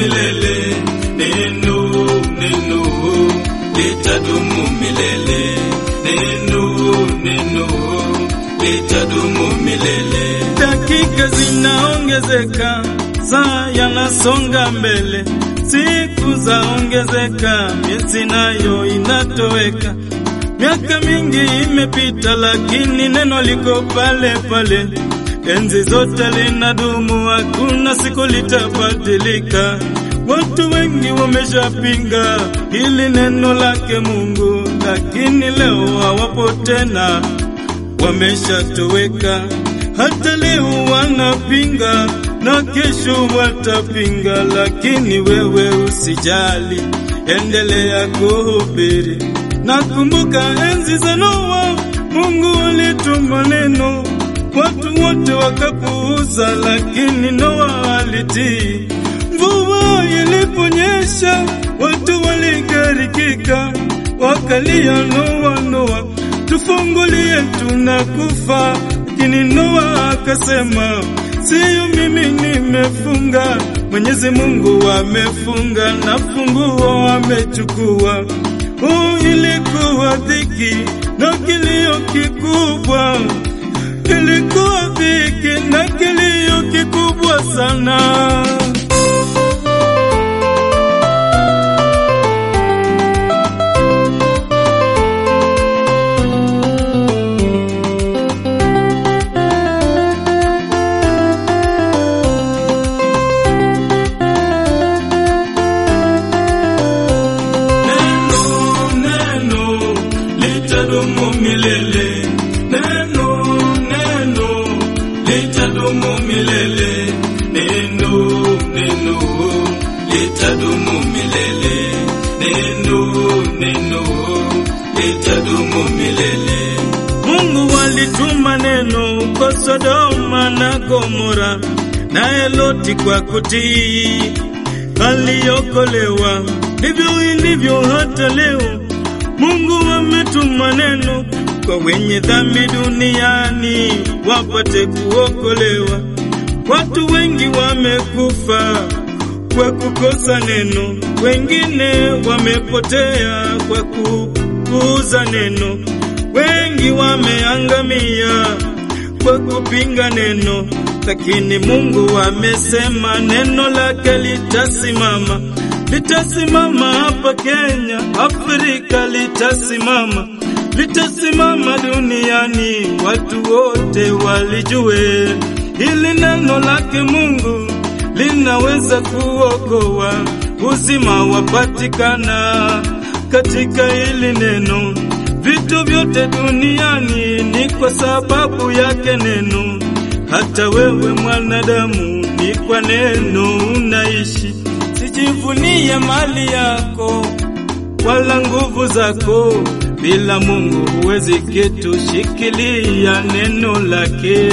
milele. Neno, neno litadumu milele. Neno, neno litadumu milele. Dakika zinaongezeka, saa yanasonga mbele, siku zaongezeka, miezi nayo inatoweka. Miaka mingi imepita, lakini neno liko pale pale, enzi zote linadumu, hakuna siku litabadilika. Watu wengi wameshapinga hili neno lake Mungu, lakini leo hawapo tena, wameshatoweka. Hata leo wanapinga na kesho watapinga, lakini wewe usijali, endelea kuhubiri. Nakumbuka enzi za Noa, Mungu alituma neno, watu wote wakapuuza, lakini Noa alitii. Mvua iliponyesha, watu waligarikika, wakalia, Noa, Noa, tufungulie, tunakufa. Lakini Noa akasema, siyo mimi nimefunga, Mwenyezi Mungu amefunga na funguo amechukua. Oh, ilikuwa dhiki na kilio kikubwa, ilikuwa dhiki na kilio kikubwa sana. Neno, neno litadumu milele. Neno, neno litadumu milele. Neno, neno litadumu milele. Neno, neno litadumu milele. Mungu alituma neno kwa Sodoma na Gomora, naye Loti kwa kutii aliokolewa. Ndivyo ilivyo hata leo, Mungu ametuma neno kwa wenye dhambi duniani wapate kuokolewa. Watu wengi wamekufa kwa kukosa neno, wengine wamepotea kwa kupuuza neno, wengi wameangamia kwa kupinga neno, lakini Mungu amesema neno lake litasimama, litasimama hapa Kenya, Afrika litasimama, litasimama duniani, watu wote walijue hili neno lake Mungu linaweza kuokoa, uzima wapatikana katika hili neno. Vitu vyote duniani ni kwa sababu yake neno. Hata wewe mwanadamu, ni kwa neno unaishi. Sijivunie mali yako wala nguvu zako, bila Mungu huwezi kitu. Shikilia neno lake.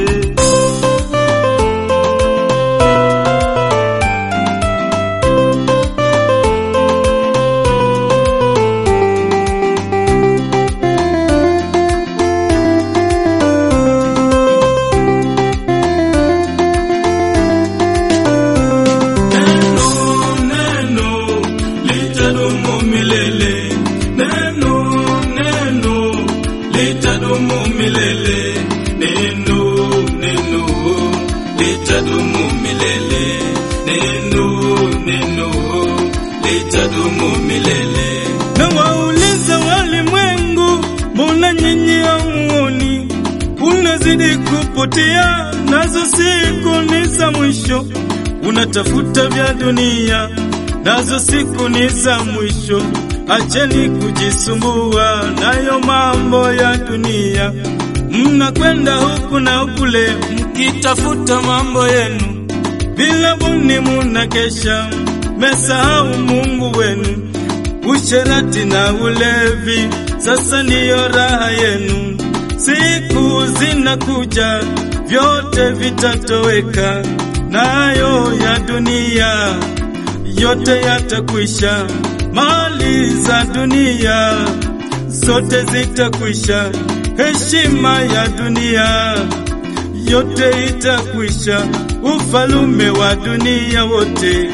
Neno, neno litadumu milele. Neno, neno litadumu milele. Neno, neno litadumu milele. Neno, neno litadumu milele. Na wauliza walimwengu, mbona nyinyi hamuoni? Unazidi kupotea, nazo siku ni za mwisho. Unatafuta vya dunia, nazo siku ni za mwisho. Acheni kujisumbua nayo mambo ya dunia. Mnakwenda huku na kule, mkitafuta mambo yenu bila buni, munakesha, mesahau Mungu wenu. Usherati na ulevi sasa ndiyo raha yenu. Siku zinakuja, vyote vitatoweka, nayo ya dunia yote yatakwisha. Mali za dunia zote zitakwisha, heshima ya dunia yote itakwisha, ufalume wa dunia wote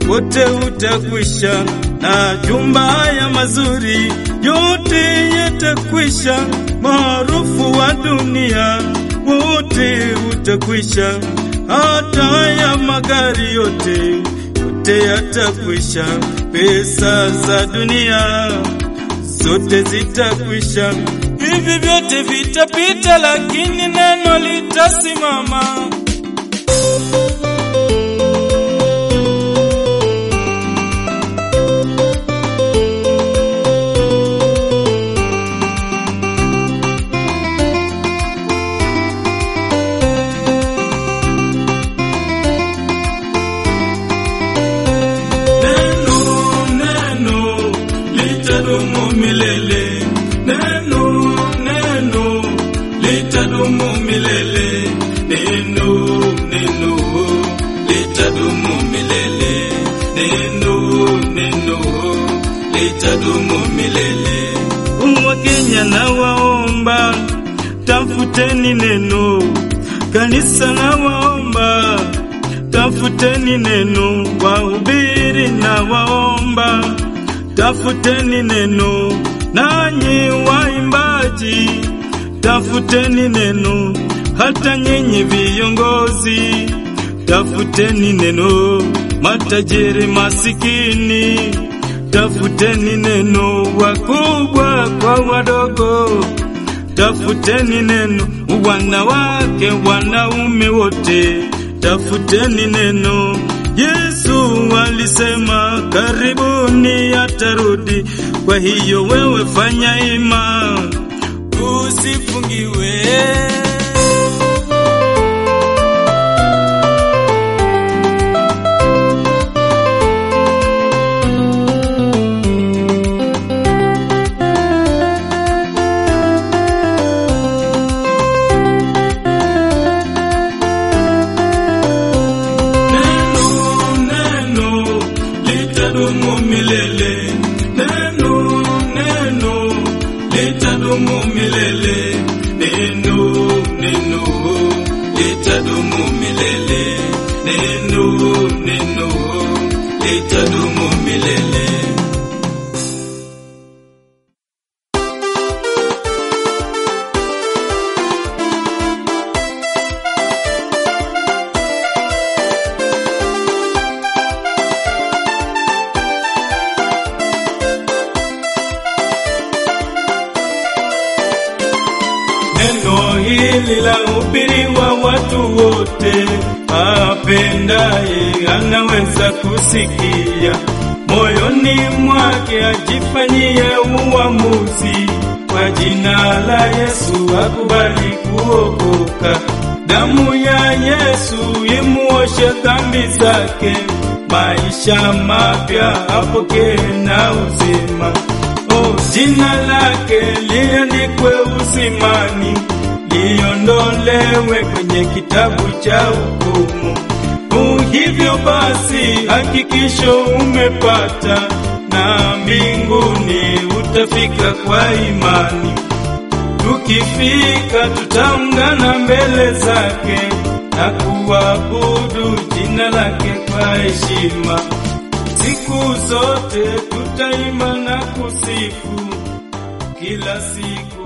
wote utakwisha, na jumba haya mazuri yote yatakwisha, maarufu wa dunia wote utakwisha, hata haya magari yote yote yatakwisha, pesa za dunia zote zitakwisha, hivi vyote vitapita, lakini neno litasimama. Neno, neno litadumu milele. Neno, neno litadumu milele. Neno, neno litadumu milele. Neno, neno litadumu milele. Wakenya na waomba, tafuteni neno. Kanisa na waomba, tafuteni neno. Wahubiri na waomba, tafuteni neno. Nanyi waimbaji, tafuteni neno. Hata nyinyi viongozi, tafuteni neno. Matajiri masikini, tafuteni neno. Wakubwa kwa wadogo, tafuteni neno. Wanawake, wanaume wote, tafuteni neno. Yesu alisema karibuni atarudi, kwa hiyo wewe fanya ima, usifungiwe. Neno, neno litadumu milele. Neno, neno litadumu milele. Neno, neno litadumu milele. Neno, neno litadumu milele. Neno hili la hubiriwa watu wote, apendaye anaweza kusikia, moyoni mwake ajifanyie uamuzi, kwa jina la Yesu akubali kuokoka. Damu ya Yesu imuoshe dhambi zake, maisha mapya apokee na uzima. Oh, jina lake liandikwe usimani, liondolewe kwenye kitabu cha hukumu. Oh, hivyo basi hakikisho umepata, na mbinguni utafika kwa imani. Tukifika tutaungana mbele zake na kuabudu jina lake kwa heshima. Siku zote tutaimba na kusifu kila siku.